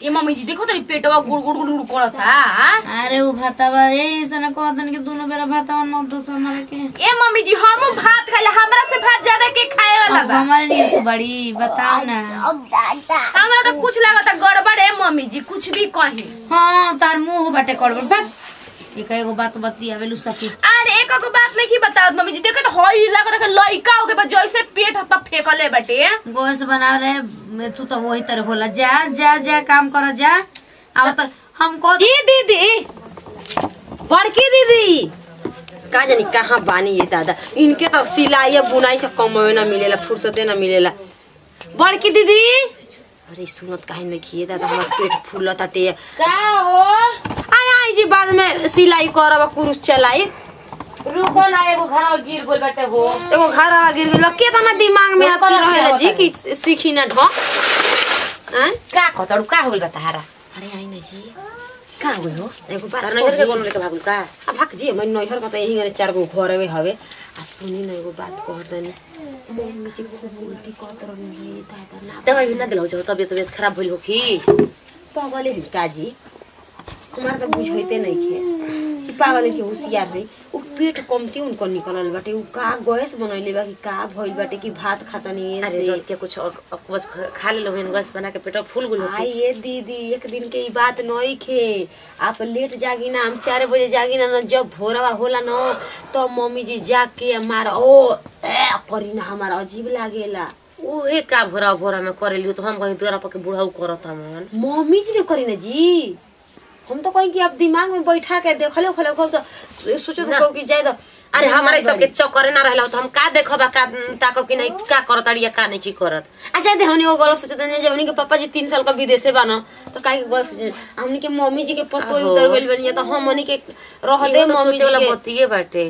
ये मम्मी जी देखो तो पेटवा गुड़ गुड़ गुड़ गुड़ करता हाँ? अरे उ भातावा ए सने कहतन कि दोनों बेरा भातावा न दो सौ हमारे के ए मम्मी जी हम भात खाइला हमरा से भात ज्यादा के खाए वाला अब बा हमारे लिए तो बड़ी बताओ ना हमरा तो कुछ लागता गड़बड़ है मम्मी जी कुछ भी कही हाँ तार मुंह बाटे करबड़ बस एक एगो बात बतियावे लू सकी अरे एक को बात नहीं बताओ मम्मी जी देखे तो हई लागता कि लइका हो गए जैसे पेट हप्पा फेंकले बाटे गोश बना रहे तू तो वही तरह होला जा जा जा काम कर जा अब तो हमको की दीदी बड़की दीदी का जानी कहाँ बानी ये दादा इनके तो सिलाई या बुनाई से कमाए ना मिलेला फुर्सते ना मिलेला बड़की दीदी अरे सुनत काहे नहीं किए दादा हमार पेट फूलत ताटे का हो आय आई जी बाद में सिलाई करब कुरुस चलाई रुको ना एगो घर गिर गोल बाटे हो एगो घर आ गिर गेल केतना दिमाग में आपके रहेला जी कि सीखी ना ढ आय का कतड़ू का होल बताहारा अरे आई ना जी का होल हो एगो बात तार नैहर के कही। कोनो लेके भागल का आ भाग जी मैं नैहर का तो यही गने चार गो घर में हवे आ सुनी ना एगो बात कह दनी मम्मी जी खूब उल्टी कहत रही दादा ना दवाई भी ना दिलाओ जो तबियत तबियत खराब भइल हो की पागल है काजी हमारा तो बुझाइते नहीं खे कि पागल है कि होशियार है उ पेट कमती उनको निकलल बाटे उ का गैस बनैले बा कि का भइल बाटे कि भात खाता नहीं अरे है रोज के कुछ और अकवच खा ले लो गैस बना के पेट फूल गुल हो आई ये दीदी एक दिन के ई बात नहीं खे आप लेट जागी ना हम चार बजे जागी ना न जब भोरवा होला न तो मम्मी जी जाग के मार ओ ए करी ना हमारा अजीब लागेला उ एक का भोरा भोरा में करे लियो तो हम कहीं तोरा पके बुढ़ाऊ करत हमन मम्मी जी ने करी ना जी हम तो कहीं कि आप दिमाग में बैठा के देखले खले खो तो सोचो तो कि जाए तो अरे हमारा ई सबके चक्कर ना रहला तो हम का देखबा का ताकब कि नहीं का करत अड़िया का नहीं की करत अच्छा दे हमने वो गलत सोचते नहीं जब हमने के पापा जी तीन साल का विदेशे बाना तो काहे के गलत सोचे हमने के मम्मी जी के पतो ही आहो। उतर गेल बनिया तो हम हमने के रह दे इहो तो मम्मी सोचे वाला जी के बतिये बाटे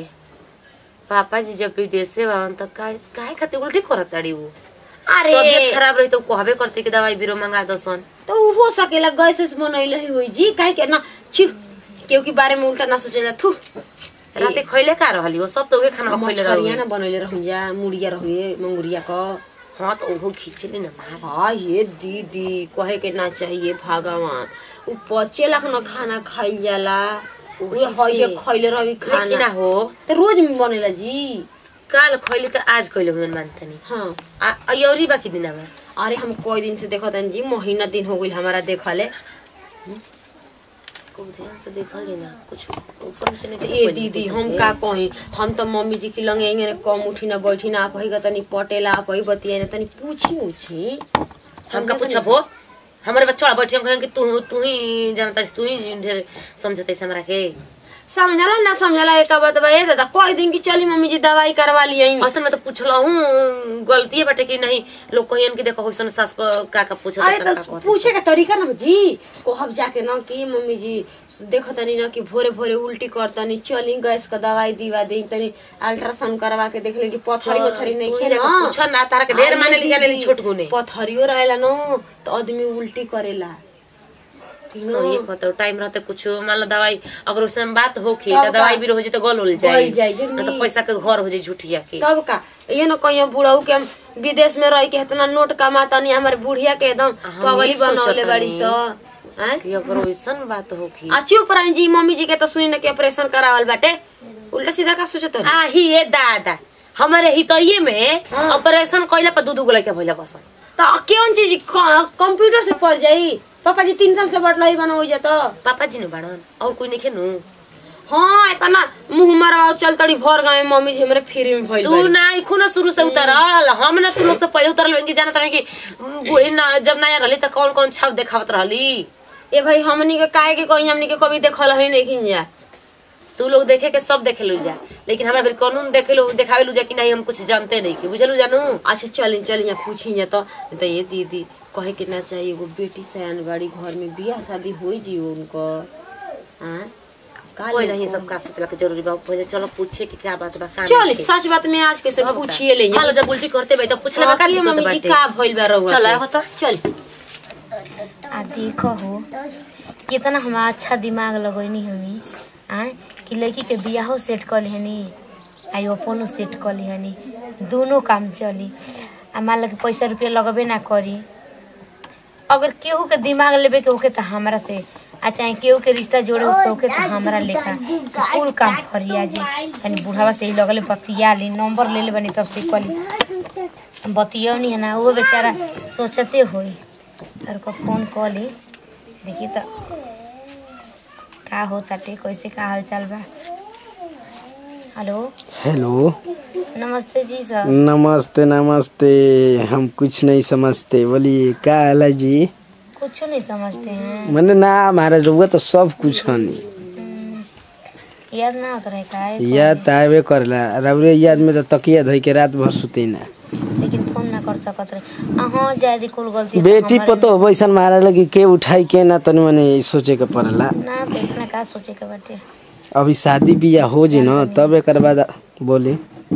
पापा जी जब विदेशे बावन तो का काहे खातिर उल्टी करत अड़ी उ अरे तबियत खराब रही तो कहबे करते कि दवाई बीरो मंगा दसन तो उ हो सकेला गैस उस बनैले ही हुई जी काहे के ना छि केहू के बारे में उल्टा ना सोचेला थू राते खइले का रहली वो सब तो उहे खाना खइले मछरिया रहली ना बनैले रहूं जा मुड़िया रहुए मंगुरिया का हां तो ओहो खींचली ना मार हाँ ये दीदी कहे के ना चाहिए भगवान उ पचे लाख न खाना खाइल जाला उहे हइये खइले रही लेकिन ना खाना हो तो रोज में बनेला जी काल खइले तो आज खइले हुन मानतनी हाँ आ अयौरी बाकी दिना में अरे हम कई दिन से देखत हन जी महीना दिन हो गइल हमारा देखले खूब ध्यान से देखल जी ना कुछ ऊपर नीचे नहीं ए दीदी हम का कही हम तो मम्मी जी की लंगे इंगे कम उठी ना बैठी ना आप ही तनी पटेला आप ही बतिया ना तनी पूछी उछी हमका पूछब हो हमारे बच्चा बैठे हम कहें कि तू तू ही जानता है, तू ही ढेर समझते हमरा के समझला ना समझला एक बात बा ए दादा कई दिन की चली मम्मी जी दवाई करवा लिया असल में तो पूछला हूँ गलती है बेटे कि नहीं लोग कहियन कि देखो कैसन सास प- का का पूछत अरे का का तो कहत पूछे का तरीका ना जी कहब जाके न कि मम्मी जी देखो तनी न कि भोरे भोरे उल्टी कर तनी चली गैस का दवाई दिवा दे तनी अल्ट्रासाउंड करवा के देख ले कि पथरी वथरी नहीं तू ही खे जाके ना पूछा ना तारा के ढेर अरे माने ली जाने ली दीदी, छोट गुने पथरियो रहेला न तो आदमी उल्टी करेला ठीक तो ये न? कहते टाइम रहते कुछ मान लो दवाई अगर उसमें बात होखी तब तो दवाई का? भी हो जाए तो गल उल गल जाए जाई, जे ना तो नी। पैसा के घर हो जाए झूठिया के तब का ये न कहियो बुढ़ऊ के हम विदेश में रह के इतना नोट कमातानी हमारे बुढ़िया के एकदम हम पगली ये सोचत बनौले बड़ी हनी। सो हैं? कि अगर वैसन बात होखी आ चुप रही जी मम्मी जी के तो सुनी न कि ऑपरेशन करावल बाटे उल्टा सीधा का सोचत हनी? आ ही ये दादा हमारे हितैये में ऑपरेशन कइला पर दू दू गो लड़का भइला कसन तो कौन चीज क- कंप्यूटर से पढ़ जाई पापा जी तीन साल से बटला ही बना हो जाता पापा जी ने बाड़न और कोई नहीं खेनु हाँ इतना मुंह मारा चल तड़ी भर गाँव में मम्मी जी हमारे फ्री में भइल तू बाड़ी। ना खुना शुरू से उतरल हम ना तू लोग से पहले उतरल कि जानत रहे कि बूढ़ी ना जब नया रहली त कौन कौन छाप देखावत रहली ए भाई हमनी के काहे के कोई हमनी के कभी देखल है नहीं खिन जा तू लोग देखे के सब देखे लू जा लेकिन हमारे फिर कानून देखे लो देखावे लू जा कि नहीं हम कुछ जानते नहीं कि बुझलू जानू अच्छा चल चल यहाँ पूछी जा तो तो ये दीदी कहे के ना चाहिए एगो बेटी सयान बाड़ी घर में बियाह शादी हो जी उनको हाँ का कोई ले- नहीं सब का सोचला के जरूरी बा पहले चलो पूछे कि क्या बात बा का चल नहीं के। सच बात में आज कैसे अब का? पूछिए ले मान लो जब उल्टी करते भाई तो पूछले बा का आखिर दिक्कत मम्मी जी बाटे का भइल बा रहुआ चल के? आहो तो चल आ देखो हो कितना हमारा अच्छा दिमाग लगैनी हमी आय कि लड़की के बियाहो सेट कर लिहनी आ अपनो सेट कर लिहनी दोनों काम चली आ मान लो कि पैसा रुपया लगबे ना करी अगर केहू के दिमाग लेबे के होके तो हमरा से आ चाहे केहू के रिश्ता जोड़े के होके तो हमरा लेखा फुल काम फरिया जी तनी बुढ़ावा से ही लगले बतिया ली नंबर ले ले बनी तब से कली बतिया नहीं है ना वो बेचारा सोचते होई और को फोन कॉल ली देखी तो का होता टे कैसे का हाल चाल बा हेलो हेलो नमस्ते जी सर नमस्ते नमस्ते हम कुछ नहीं समझते बोलिए क्या हाल है जी कुछ नहीं समझते हैं मैंने ना हमारा रुआ तो सब कुछ हनी हम्म, याद ना होता रहे का याद तो आवे करला रबरे याद में तो तकिया धोई के रात भर सुते ना लेकिन फोन ना कर सकत रहे अहाँ जायदी कुल गलती तो बेटी हमारे- पतो वैसन मारा लगी के उठाई के ना तनी मने सोचे के पड़ला ना तो इतना का सोचे के बाटे अभी शादी बियाह हो जी ना तब एक बाद बोली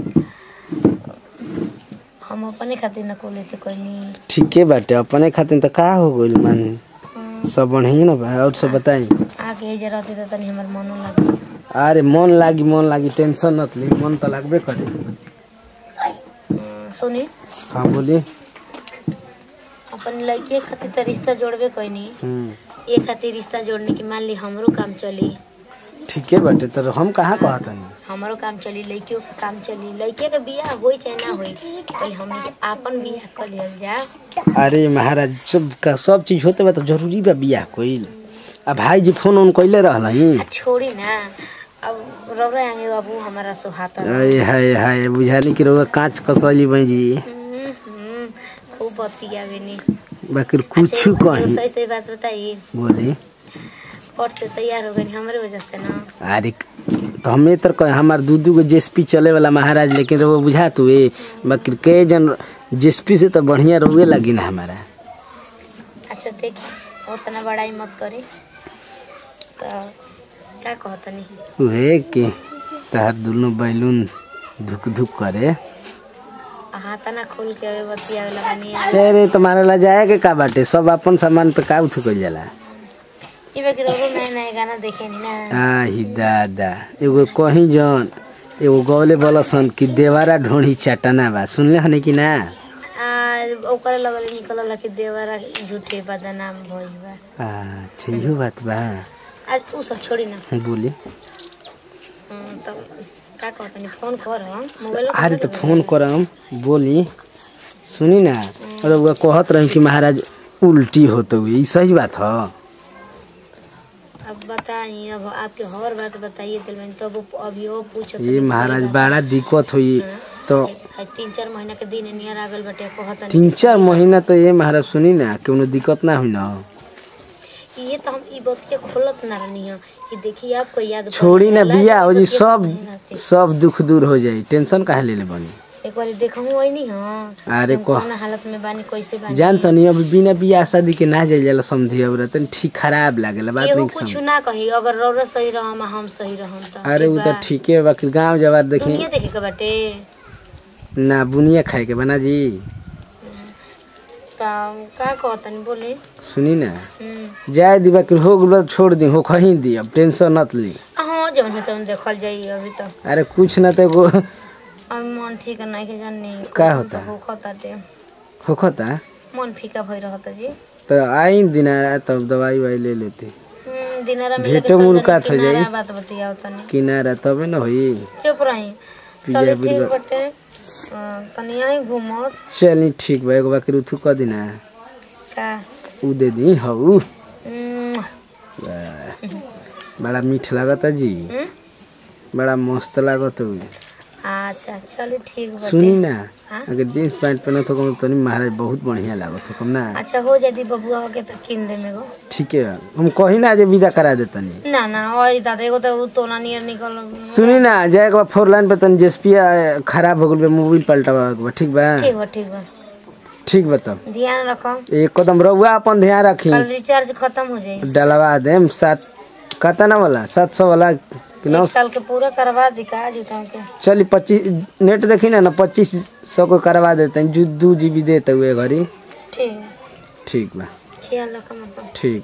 हम अपने खातिर न को लेते कोई नहीं ठीके बाटे अपने खातिर तो का हो गइल मान सब बढ़िया ना बा और सब बताई आगे ये रहते तो तनी हमर मनो लगे अरे मन लागी मन लागी टेंशन नत ली मन तो लगबे करे हम्म, सुनी हाँ बोली अपन लड़के खातिर तो रिश्ता जोड़बे कोई नहीं हम्म ये खातिर रिश्ता जोड़ने की मान ली हमरो काम चली ठीके बाटे तो हम कहाँ कहतनी हमारो काम चली लड़कियों का काम चली लड़के के बियाह होई चाहे ना होई पहले हमनी के आपन बियाह कर लियल जा अरे महाराज सब का सब चीज होते बा तो जरूरी बा बियाह कोइल आ भाई जी फोन उन कइले रहलही आ छोड़ी ना अब रौरा आगे बाबू हमारा सुहाता अरे हाय हाय बुझाली कि रउआ कांच कसली बई जी हम्म, हम्म, खूब बतियावे नी बाकी कुछ अच्छा, एगो कही सही सही बात बताइए बोली पढ़ते तैयार हो गई हमारे वजह से ना अरे तो हमें तो कहे हमार दू दू गो जेसपी चले वाला महाराज लेकिन रउआ बुझा तू ए बाकी के जन जेसपी से तो बढ़िया रउए लगी ना हमारा अच्छा देखिए उतना बड़ाई मत करी तो क्या कहता नहीं उहे कि तहर दुनो बैलून धुक धुक करे हाथ ना खोल के अबे बतियावे लगा नहीं अरे तुम्हारे ला जाए के का बाटे सब अपन सामान पे का उठ कइल जाला ये बाकी रोरो नए नए गाना देखे नहीं ना आही दादा एगो कहीं जन एगो गौले बलसन कि देवारा ढोढ़ी चटना बा सुनले हने कि ना आ ओकरे लगल निकलल कि देवरा झूठे बदनाम भइल बा अच्छा इहो बात बा आज उ सब छोड़ी ना बोली हम्म, तो का कहता नहीं फोन कर मोबाइल अरे तो फोन करम बोली सुनी ना अरे वो कहत रही कि महाराज उल्टी होते हुए ई सही बात ह अब बताइए अब आपके हर बात बताइए दिल में तब वो अभी वो पूछो ये महाराज बड़ा दिक्कत हुई तो तीन चार महीना के दिन नियर आगल बटे कहता तीन चार महीना तो ये महाराज सुनी ना कोनो दिक्कत ना हुई ना ये तो हम ई बात के खोलत ना रहनी है कि देखिए आपको याद पड़ी छोड़ी ना जाला, बिया हो जी तो के सब मेहनत सब दुख दूर हो जाई टेंशन काहे ले ले बनी एक बार देखहूं वही नहीं हां अरे हम कह कौन हालत में बानी कैसे बानी जान तनी अब बिना बियाह शादी के ना जाइल जाला समझी अब तनी ठीक खराब लागेला बात केहू नहीं कुछ समझ ना कही अगर रौरा सही रहम आ हम सही रहम तो अरे वो तो ठीक है बाकी गांव जवार देखी दुनिया देखे के बाटे ना बुनिया खाए के बना जी का का कहतनी बोले सुनी ना हम्म जाए दी बाकी हो गलो छोड़ दी हो कहीं दी अब टेंशन नत ली हां जौन है तौन देखल जाई अभी तो अरे कुछ ना तो एगो अब मन ठीक नहीं के जानी का होता? हो खताते होखता मन फीका भई रहता जी तो आई दिन तब दवाई वाई ले लेती हम्म, दिनारा में भेंटो मुलाकात हो जाई। बात बतियाओ तनी किनारा तबे न होई चुप रही पिया चलो ठीक बुढ़वा। बटे अ, तनी आई घूमत चली ठीक बा एगो बाकी रुथु क दिना का उ दे दी हऊ हम्म, बड़ा मीठ लागता जी हम्म? बड़ा मस्त लागत हुई अच्छा चलो ठीक बटे सुनी ना हाँ? अगर जींस पैंट पहनत हो तो नहीं महाराज बहुत बढ़िया लागत हो कम ना अच्छा हो जाती बबुआ हो के तो किन दे मेगो ठीक है हम कही ना जे विदा करा देतनी ना ना और दादा एगो तो उ तोना नियर निकल सुनी ना जाए के बाद फोर लाइन पे तनी जेसपिया खराब हो गल बा मोबाइल पलटावा के बा ठीक बा ठीक बा ठीक बा ठीक बा तब ध्यान रखो एकदम रहुआ अपन ध्यान रखी कल रिचार्ज खत्म हो जाई डलवा देम सात कतना वाला सात सौ वाला कि नौ एक साल के पूरा करवा दी का जूता के चली पच्चीस नेट देखी ना ना पच्चीस सौ को करवा देते हैं जो दू जी बी देते हुए घड़ी ठीक ठीक बा ख्याल रखो अपन ठीक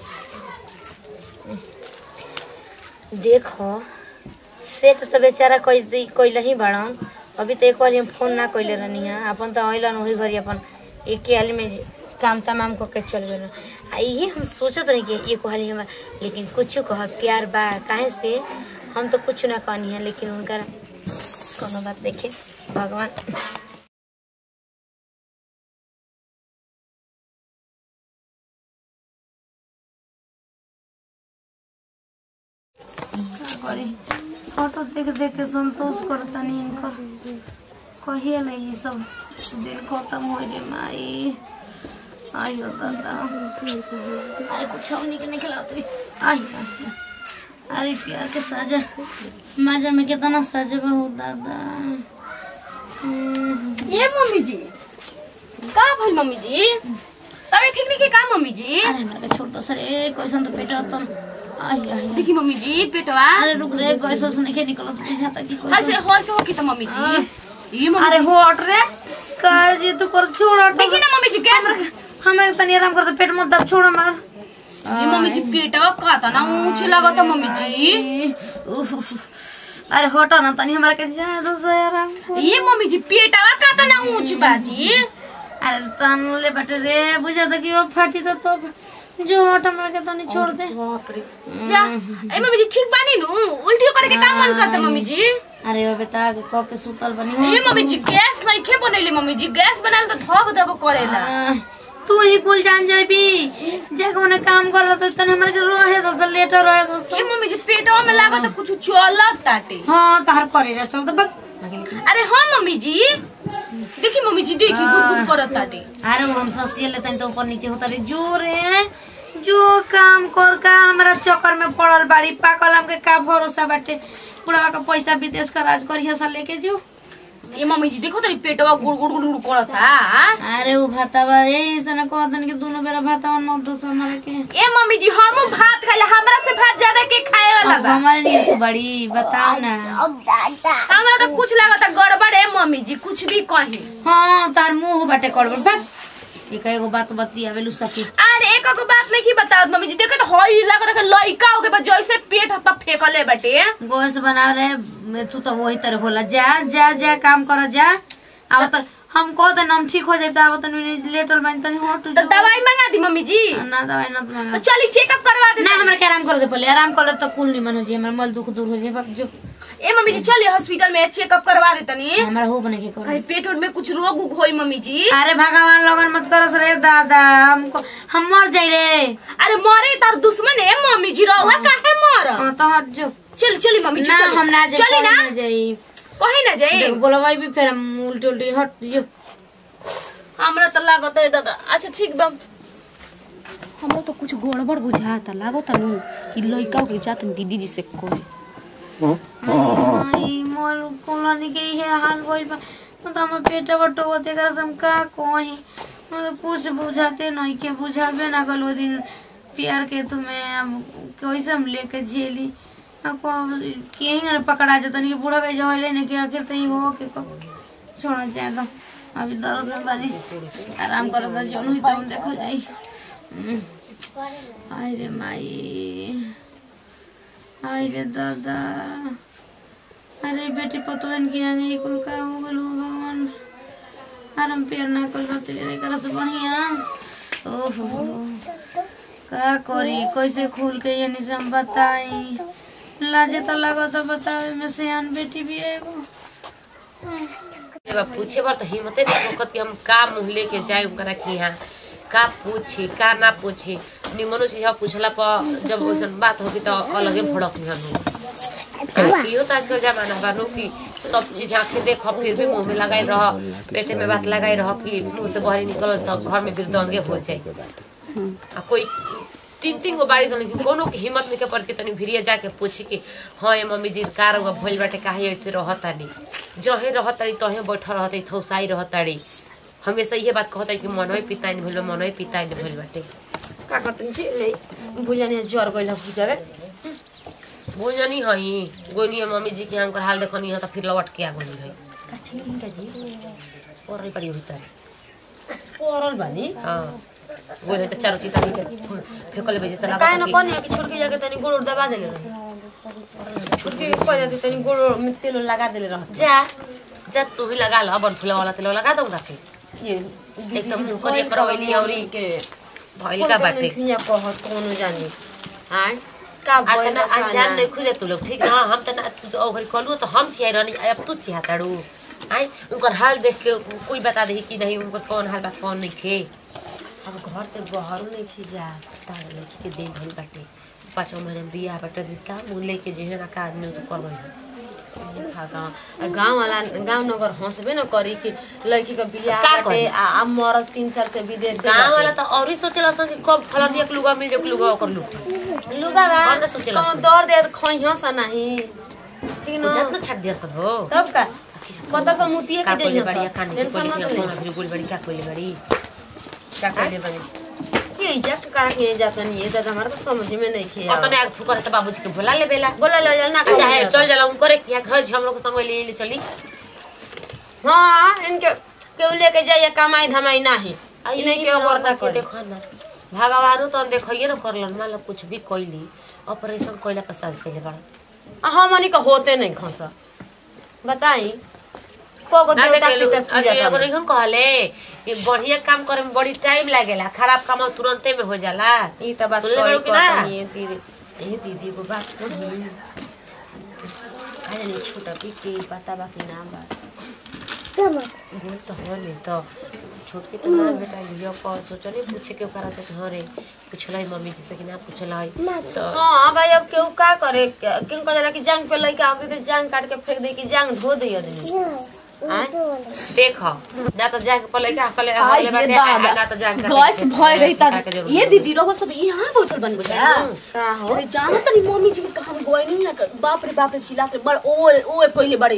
देखो सेट तो बेचारा कोई कोई ही बड़न अभी तो एक बार हम फोन ना कैले रहनी है अपन तो अलन वही घड़ी अपन एक हाल में काम तमाम को के चल गए आ यही हम सोचत रही कि ये कहली हम लेकिन कुछ कह प्यार बा काहे से हम तो कुछ ना कहनी है लेकिन उनका कोनो बात देखे भगवान का करी फोटो देख देख के संतोष करता नहीं इनकर कहिए ले ये सब दिन खत्म हो रे माई आई हो दादा अरे कुछ और नहीं खिलाते आई आई। अरे प्यार के साजा माजा में कितना साजा बा हो दादा हम्म, ये मम्मी जी का भइल मम्मी जी तबे ठीक नहीं के का मम्मी जी अरे हमारे का छोड़ दो सर ए कैसन तो पेट तन आई आई देखी मम्मी जी पेटवा अरे रुक रे गैस वैस नहीं निकलो बुझाता कि कोई ऐसे हो ऐसे हो की तो मम्मी जी ये मम्मी अरे हो हट रे कर जी तू कर छोड़ हट देखी ना मम्मी जी गैस हमें तनी आराम कर दे पेट मत दब छोड़ मार ये मम्मी जी पेटवा का था ना ऊंच लगता मम्मी जी उफ, उफ। अरे हटो ना तनी हमरा के जाए दो से आराम कर। ये मम्मी जी पेटवा का था ना ऊंच बाजी अरे तन ले बटे रे बुझा था कि वो फाटी तो तो जो हट हमरा के तनी छोड़ दे बाप रे जा ए मम्मी जी ठीक बानी नु उल्टी करे के काम मन करता मम्मी जी अरे वो बेटा के कप पे सुतल बनी ये मम्मी जी गैस नहीं खे बनैले मम्मी जी गैस बनाल तो थप दब करेला आ, तू ही कुल जान जाबी जे कोने काम कर तो तने हमरा के रहे दो से लेटर रहे दोस्तों ये मम्मी जी पेटवा में लागत कुछ चलत ताटे हाँ तार करे जा चल तो बक अरे हाँ मम्मी जी देखी मम्मी जी देखी गुद गुद करत ताटे अरे वो हम ससिए लेते हैं तो ऊपर नीचे होता रही जो रे जो काम कर का हमरा चक्कर में पड़ल बाड़ी पाकल हमके का भरोसा बाटे पूरा का पैसा विदेश का राज करिए सा लेके जो ये मम्मी जी देखो तारी पेटवा गुड़ गुड़ गुड़ गुड़ करता अरे वो भातावा यही से ना कहतन कि दोनों बेरा भातावा न दो सौ हमारे के ए मम्मी जी हम भात खाले हमरा से भात ज्यादा के खाए वाला अब बा हमारे लिए तो बड़ी बताओ ना हमरा तो कुछ लागत गड़बड़ है मम्मी जी कुछ भी कही हाँ तार मुंह बाटे करबड़ बस एक एगो बात बतियावे लू सकी अरे एक को बात नहीं की बताओ मम्मी जी देखो तो हई लागत के लइका हो के बा जैसे पेट हप्पा फेंकले बाटे गोश बना रहे तू तो वही तरह होला जा जा जा काम कर जा अब तो हम कह देना हम ठीक हो जाए तो अब तो लेटर बन तनी हट तो दवाई मंगा दी मम्मी जी ना दवाई ना तो तो मंगा चली चेकअप करवा दे ना हमरा के आराम कर दे पहले आराम कर ले तो कुल निमन हो जाए हमरा मल दुख दूर हो जाए बाप जो ए मम्मी जी चलिए हॉस्पिटल में चेकअप करवा दे तनी हमरा हो बने के कर कहीं पेट उट में कुछ रोग उग होई मम्मी जी अरे भगवान लोगन मत करस रे दादा हमको हम मर जाई रे अरे मरे तार दुश्मन है मम्मी जी रहुआ काहे मर हाँ तो हट जो चल चली मम्मी जी ना चली हम ना जाए चली ना ना जाई कहीं ना जाए बोलवाई भी फिर हम उल्टी उल्टी हट जो हमरा तो लागत है दादा अच्छा ठीक बा हमरा तो कुछ गड़बड़ बुझाता लागत नु कि लइका के जात दीदी जी से कोई आई मोर कोलानी के ये हाल भइल बा मतलब हम पेट बटो देखा से हम का कही मतलब कुछ बुझाते नहीं के बुझाबे ना कल वो दिन प्यार के तुम्हें अब कैसे हम लेके झेली आपको कहीं पकड़ा जाता नहीं बूढ़ा भाई जो लेने के आखिर तो ही हो के कब छोड़ा जाए तो अभी दर्द में बारी आराम करो तो जौन हुई तो हम देखो जाई हम्म। आय रे माई आय रे दादा अरे बेटी पतवन की आगे ही कुल का हो गलो भगवान आराम पेड़ ना कर रहते रे कर से बढ़िया ओहो का करी कैसे खुल के ये से हम बताई लाजे तो लगो तो बतावे में सियान बेटी भी है एगो एबा पूछे बर तो हिम्मते नहीं होखत कि हम का मुंह लेके जाए ओकरा के यहाँ का पूछी का ना पूछी निमनो चीज पूछला पर जब वैसन बात होगी तो अलगे भड़क हम इहो तो आजकल जमाना बानो कि सब चीज आंखें देख फिर भी मुंह में लगाई रह पेटे में बात लगाई रह कि मुंह से बाहर निकल तो घर में फिर दंगे हो जाए आ कोई तीन तीन गो बाड़ी सन कि कोनो के हिम्मत नहीं के पड़ के तनी भिरिया जाके पूछी कि हाँ ये मम्मी जी कार हुआ भइल बाटे काहे ऐसे रहतानी जहे रहतारी तहे बैठल रहते थौसाई रहतारी हमेशा इहे बात कहता कि मनोई पिताई नहीं भइल बा, मनोई पिताई नहीं भइल बाटे का करतन जी बुझानी ज्वर गइला बुझावे बुझनी हई गोनी है मम्मी जी के हमकर हाल देखनी है तो फिर लौट के आ गोनी है का ठीक नहीं का जी पड़ल पड़ी हुई तारे परल बानी हाँ गोनी तो चारों चीज के फेंकले बेजे से काहे न लागत कनी कि छोड़ के जाके तनी गोड़ उड़ दबा देले रही छोड़ के कह जाते तनी गोड़ में तेल उल लगा देले रह जा जा तू भी लगा लो बन फुला वाला तेल लगा दूंगा फिर ये एकदम करिया करवैली औरी के भइल का बाटे खिया कहत कोनो जाने हां का आ बोल तना अनजान नहीं खुदे तू लोग ठीक ना हम तना तू तो ओघरी कलू तो हम छिया रहनी अब तू छिया ताड़ू आई उनकर हाल देख के कोई बता दे कि नहीं उनकर कौन हाल बा कौन नहीं खे अब घर से बाहर नहीं खिजा तार लड़की के दिन भइल बाटे पाँच महीने में बियाह बाटे का मुँह लेके जे है ना का आदमी तो कर गाँव गाँव वाला गाँव नगर हंसबे न करी कि लड़की का बियाह का बाटे करी? आ आ मरद तीन साल से विदेश से गाँव वाला बाटे। तो और ही सोचेला सन कि कब फलानिया के लुगा मिल जाए लुगा ओकर लुगा लुगा बा कौन सोचेला कौन सन? दौड़ दे खइहो सा नहीं ठीक न बुझात ना छाट दिया सन हो तब का पता पर मुतिए का के कोइले जइहो बड़ी सा कान के टेंशन कोइले मत कौन ले अभी गोल बड़ी का कोइले बड़ी का कहले बनी ये इज्जत करा के जाता नहीं ये दादा हमारा तो समझ में नहीं किया और तने आग फुकर से बाबूजी के बुला ले बेला बोला ले जा ना अच्छा है चल जला उनको रे या घर हम लोग के संग ले ले चली हाँ इनके केहू लेके जाइए कमाई धमाई नहीं आई नहीं के वर्णा करे देखो ना भगवानो तो देखइए ना करलन मान लो कुछ भी कइली ऑपरेशन कइला के साथ कइले बड़ा हमनी का होते नहीं खसा बताई कोगो ना देवता देखेलु, पितर अभी पूजा एगो करे नहीं कहले कि बढ़िया काम करे में बड़ी टाइम लागेला खराब काम तुरंते में हो जाला ई त बात सुनले सही बाड़ू कि ना? कहता नहीं दीदी ए दीदी को बात कही अरे नहीं छोटा की के पता बा कि नाम बा बोल तो हो नहीं तो छोट के तो ना बेटा लियो पर सोचले पूछे के ओकरा से कि हाँ रे पूछला है मम्मी जी से कि ना पूछला है तो हाँ भाई अब केहू का करे क्यों कहला कि जांग पे लइका आके तो जांग काट के फेंक दे कि जांग धो दे आदमी आय देख ना तो जाके पले का कले हले बाटे आ, ना तो जाके गैस भय रही का के तब जरूरत ये नहीं। दीदी रहो सब यहाँ बैठल बन बुझा का हो अरे जाना तनी मम्मी जी के कहा गए नहीं ना बाप रे बाप रे चिल्लाते बड़ ओए ओए कोइले बड़े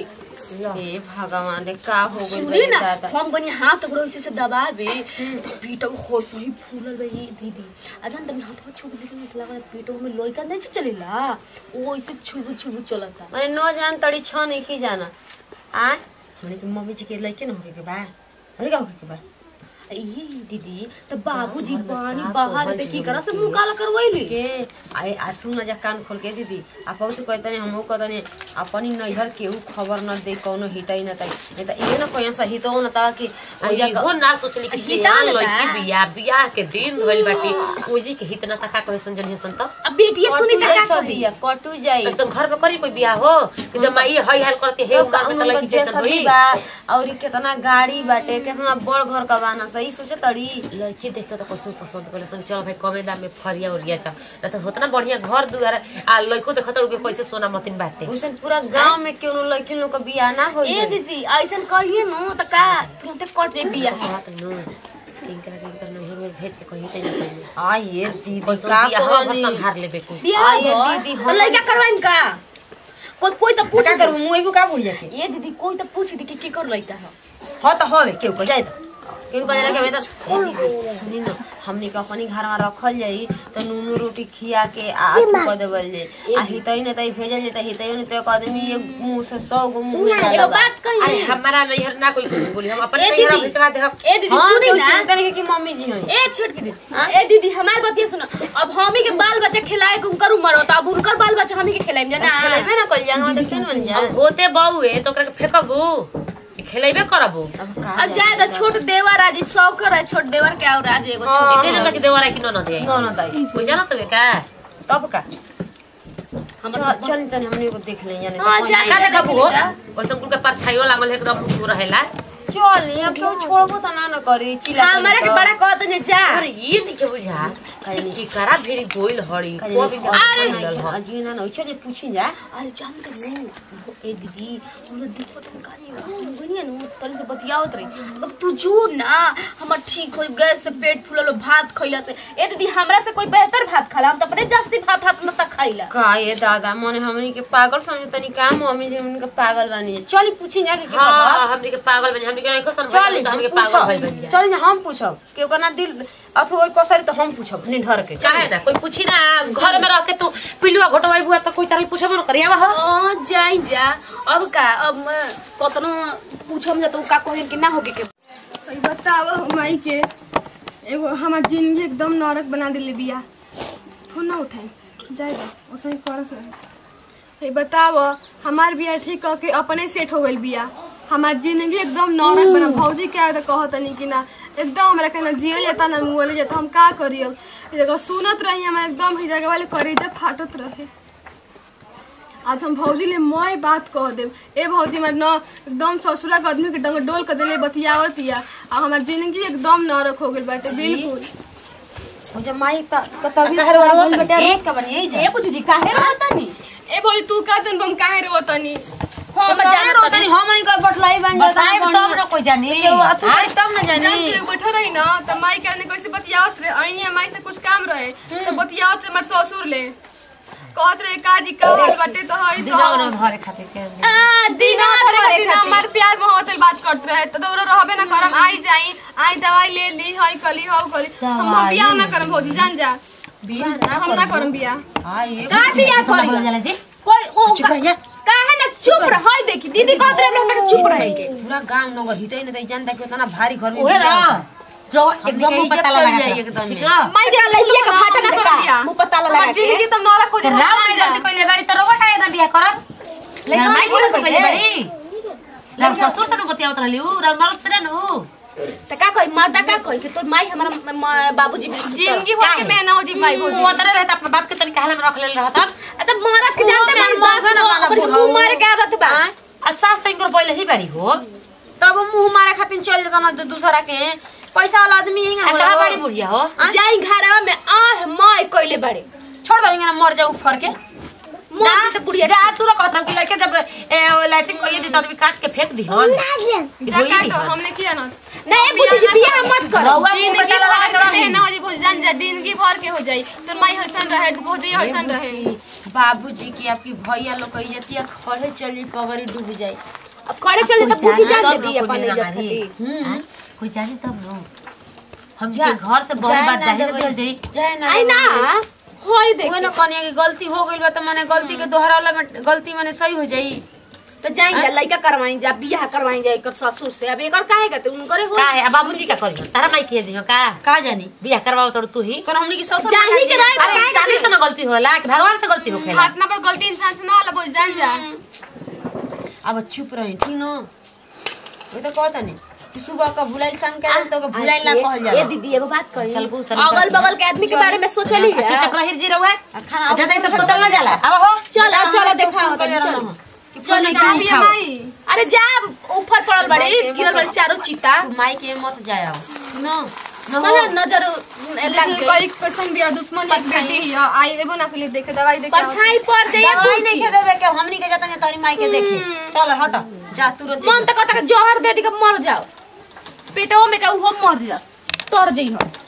ए भगवान रे का हो गइल सुनी ना दादा हम गनी हाथ टुकड़ो ऐसे से दबावे पीटो हो सही फूलल बे ये दीदी अजन तनी हाथ में छुप दिखे नहीं लगा पीटो में लोई का नहीं चलेला वो ऐसे छुबु छुबु चलता मैंने न जान तड़ी छ नहीं की जाना आय हमने के मम्मी जी के लइके न होके के बा अरे का होके के बा ये दीदी तो बाबूजी पानी बाहर ते की करा से मुंह काला करवैली के आए आ सुन जा कान खोल के दीदी आप से कहतनी हमहू कहतनी अपनी नैहर केहू खबर न दे कौनो हितई न तई नहीं त इहे न कोई सही तो न ता कि आई हो ना सोचली कि हिता हिता न बा। लड़की बियाह बियाह के दिन भइल बाटे ओजी के हितना तका कहे संजन हसन त अब बेटिया सुनी ना का करी दिया कटू जाई ऐसे घर पे करी कोई बियाह हो कि जब माई हई हाल करते हे उनका पे तलई के चेतन होई बा और ई केतना गाड़ी बाटे केतना बड़ घर का बाना सही सोचे तड़ी लड़की देख के तो कसम पसंद करे सन चल भाई कमे दाम में फरिया उरिया जा ना तो होतना बढ़िया घर दुआर आ लड़को देखत रुके कैसे सोना मतिन बाटे उसन पूरा गांव में केनो लड़की लोग का बियाह ना होई ए दीदी ऐसन कहिए नु त का तुरंते कट जाई बिया बात नो किनकर किनकर नहीं में भेज के कहीं तनी कहीं आ ये दीदी कैसे का बियाह घर कहनी संभार लेबे को बिया आ ये भइल, दीदी तो हम लइका करवाइन का कोई कोई तो पूछ क्या करू मुई का बुढ़िया के ये दीदी कोई तो पूछ दी कि की कर लइका है हाँ तो हवे केहू को जाए तो केहू को जाए के बेटा सुनी न हमनी के अपनी घर में रखल जाई तो नूनू रोटी खिया के आ तू कर देवल जाई आ हितई न तई भेजल जाई त हितई न तो एक आदमी ये मुंह से सौ गो मुंह में एगो जाला बा बात अरे कही हमारा नैहर ना कोई कुछ बोली हम अपने ए नैहर दीदी। भेजवा दे हम ए दीदी हाँ सुनी केहू ना चिंता नहीं कि मम्मी जी होई ए छोट की दीदी ए दीदी हमार बतिया सुनो अब हमी के बाल बच्चा खिलाए के उनकर उम्र होता अब उनकर बाल बच्चा हमी के खिलाएम जाना खेलेबे ना कल जांगा तो केन बन जाए अब होते बहू है तो ओकरा के फेंकबू कि खेलेबे करबू अब का अब जाए तो छोट देवर आज सब कर छोट देवर के और आज एगो हाँ। छोट इतने तक देवरा कि न दे नो नो ताई कोई जाना तो का तब का चल चल चल हमनी को देख ले यानी हाँ, जा, का जा, देखबू जा। वैसे कुल के परछाइयो लागल है एकदम दूर रहेला चल ये क्यों छोड़बो त ना न करी चिल्ला हमारा के बड़ा कहत ने जा अरे ये नहीं के बुझा कि करा भेरी गोइल हड़ी को भी अरे मिलल ह अजीना न चल पूछी जा अरे जान तो नु ए दीदी हमरा दिक्कत हो गानी हम गनिया नु तरी से बतियावत रही अब तू जो ना हमर ठीक हो गैस से पेट फूलल भात खइला से ए दीदी हमरा से कोई बेहतर भात खाला हम तो अपने जास्ती भात हाथ में तक खाइला का ये दादा मने हमनी के पागल समझ तनी का मम्मी जी हमनी के पागल बानी चल पूछी जा के के हां पता हमनी के पागल बन हमनी के नहीं कोसन चल तो हमनी के पूछो पागल भइल बन चल जा हम पूछब के ओकर दिल अथवा कसरी तो हम पूछब निढर के चाहे ना कोई पूछी ना घर में रह के तू पिलुआ घोटवाई बुआ तो कोई तरह पूछबो न करिया वह हां जाई जा अब का अब मैं कतनो पूछम जा तो का कहे कि ना होगे के भाई बताव हमारी के एगो हमार जिंदगी एकदम नरक बना दिले बिया फोन ना उठाई जाए दो ओसही करस रहे भाई बताव हमार बिया ठीक कह के अपने सेट हो गइल बिया हमार जिंदगी एकदम नरक बना भौजी क्या तो कहतनी कि ना एकदम हमरा कहना जियल जाता ना मुअल जाता हम का करी अब ई जगह सुनत रही हमारे एकदम ही जगह वाले करेजा फाटत रहे आज हम भौजी ले मैं बात कह देब ए भौजी हमार न एकदम ससुरा के आदमी के डंग डोल कर देले बतियावत या आ हमार जिंदगी एकदम नरक हो गेल बाटे बिल्कुल मुझे माई का का तभी काहे रोवत बोल बेटा जी? रोत का बनी ए पूछी जी काहे रहतानी ए भौजी तू का जन बम काहे रोतनी हम जाने रोत नहीं हम नहीं कोई बटलाई बन बताए सब न कोई जानी ये तू तब न जब जानी तू बैठो रही ना त माई कहने कैसे बतियावत रहे अइनी माई से कुछ काम रहे तो बतियावत रहे हमार ससुर ले कहत रहे काजी का हाल बाटे तो हई तो दिनवा धरे खातिर के आ दिना धरे खातिर ना हमार प्यार मोहब्बत वाली बात करत रहे तो दौड़ो रहबे ना करम आई जाई आई दवाई ले ली हई कली हौ कली हम बियाह ना करम भौजी जान जा बियाह हम ना करम बियाह हां ये का बिया बोला करी जाला जी कोई ओ का- काहे ना चुप रह हई देखी दीदी कहत रहे हमरा के चुप रहे के पूरा गांव नगर हितै न तै जानता कि उतना भारी घर में ओहे बिया ना होता। जो हमनी एकदम के मुंह इज्जत पता चल लगा जाई के। एकदम ठीक में। है माई दे लइया के फाटा ना करम का बियाह मुंह पता लगा हमार जिंदगी तो नरक हो तो जाए राम में जल्दी पहले बारी तो रोवा काहे ना बियाह करत लेकिन माई बोले तो पहले बारी लग ससुर से न बतियावत रहली उ राम मरद से न त का कही माता का कही कि तोर माई हमारा म- म- बाबूजी भी जिंदगी भर के मैं ना हो जी माई उ भौजी उतरे रहता अपने बाप के तनिक हाल में रख लेल रहत आ त मारा के जानते मार मार मार ना मारा अपनी बुढ़ऊ। मुंह मारे के आदत बा आ सास तो इनकर पहले ही बारी हो तब मुंह मारे खातिर चल जाता ना जो दूसरा के पैसा वाला आदमी ही आ कहां बारी बुढ़िया हो जाई घरवा में आह माय कइले बाड़े छोड़ दो ना मर जाऊ फर के ना तो बुढ़िया जा तू कहत कि लड़के जब ए लैट्रिन को ये दी तो आदमी काट के फेंक दी हन जा का तो हमने किया ना नहीं बुझी जी बियाह मत कर रउआ मुंह जिंदगी पे ताला भर लगा के के मैं ना हो जी भौजी जान जा जिंदगी भर के हो जाई तो माई हसन रहे भौजी हसन रहे बाबूजी की आपकी भैया लोग कही जाती है खड़े चल जाई पगड़ी डूब जाई अब करे चल त पूछी जान दे दी तब न अपन कोई इज्जत हमारी। खातिर हाँ? कोई जानी तब न हम के घर से बहुत जाए बात ना जाहिर देबै। कर जाई जाए ना आई ना होय देख ओहे ना कनिया की गलती हो गइल बा त माने गलती के दोहरावला में गलती माने सही हो जाई तो जाई जा लइका करवाई जा बियाह करवाई जा एकर ससुर से अब एकर काहे कहते उनकरे हो का है अब बाबूजी का करी तारा माई के जी हो का का जानी बियाह करवाओ तो तू ही कोन हमनी की ससुर जाही के रहे अरे शादी से ना गलती होला कि भगवान से गलती होखेला हाथ ना पर गलती इंसान से ना होला भौजी जान जा अब चुप रही ठीक न वो तो कहता नहीं कि सुबह का भुलाइल शाम के तो के भुलाइल ना कहल ए जाला दीदी एगो बात कही चल बू, चल अगल बू। बगल के आदमी के बारे में सोचली अच्छा है चक्र हिर जी रहुआ खाना अच्छा तो सब सोचल ना जाला अब हो चल चल देखा चल चल जा भी माई अरे जा ऊपर पड़ल बड़े गिरल बड़े चारों चीता तू माई के मत जाया न मतलब नजर लग गई कई कैसन बिया दुश्मन एक बेटी ही है, आई एबो ना के देखे दवाई देखे आओ। परछाई पर दे या दवाई पूछी नहीं के देवे के हमनी के जाता नहीं तोरी माई के देखे चल हट जा तू रोज मन तो कहता कि जहर दे दी के मर जाओ पेटवा में का उहो मर जा तर जई हो